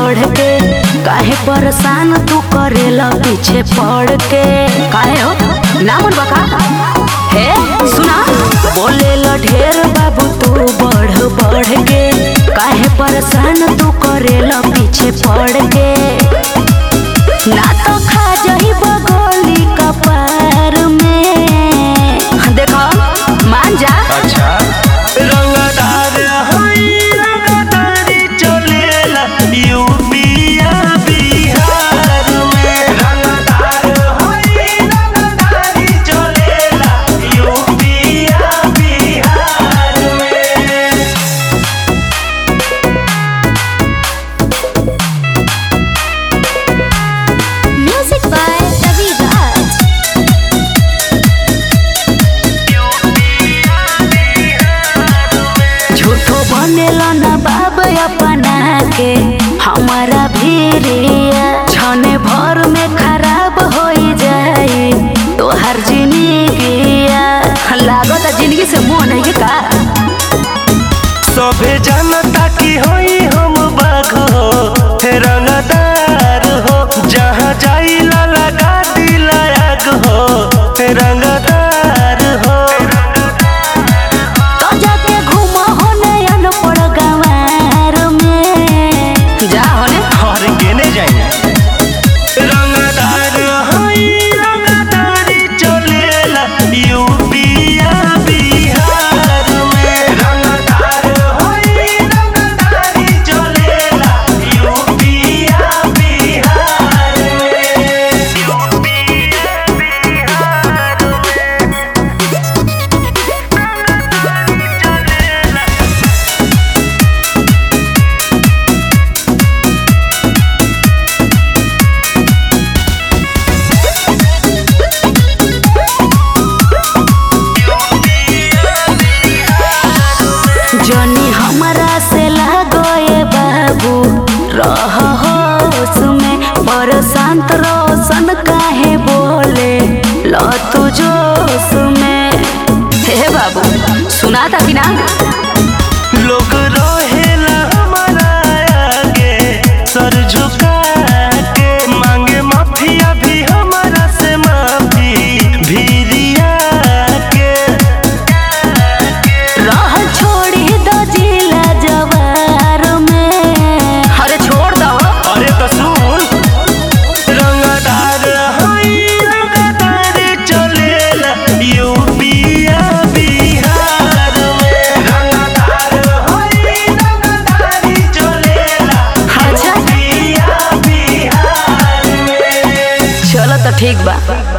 बढ़ के काहे परेशान तू करेला पीछे पड़ के काहे हो नामन बका हे सुना बोले ला ढेर बाबू तू बढ़ बढ़ के काहे परेशान तू करेला पीछे पड़ के ना तो खा जाही बगोली कपार में देखो मान जा अच्छा रंगदार हई रंगदारी चलेला यूपिया बिहार में रंगदार हई रंगदारी चलेला यूपिया बिहार में Music by Ravi Raj. झूठो बनेला ना बाब अपना के हमारा भीरिया छने भर में खराब हो जाए तोहर जिंदगिया लागत जिंदगी से मुंह नहीं के का सभे जनता की होई हम बाघ हो हे रंगदार हो जहाँ जाइला लगा दिला आग हो हे रंगदार हो तो जाके घूमो होने अनपढ़ गंवार में जा होने और केने जाइए रंगदार हई रंगदारी चलेला यूपिया बिहार में रंगदार हई रंगदारी चलेला यूपिया बिहार में यूपिया बिहार में जनी हमरा से लागोए बाबू रह होश में पर शांत रोशन काहे बोले लो तू जोश में हे बाबू सुना था कि ना लोग रहेला हमारा आगे सर झुका के मांगे माफिया भी हमारा से माफी भीरिया के रह छोड़ी दो जिला जवार में अरे छोड़ दो अरे तो सुन रंगदार हई रंगदार चलेला यूपिया बिहार में रंगदार हई रंगदारी चलेला अच्छा यूपिया बिहार में चलो तो ठीक बा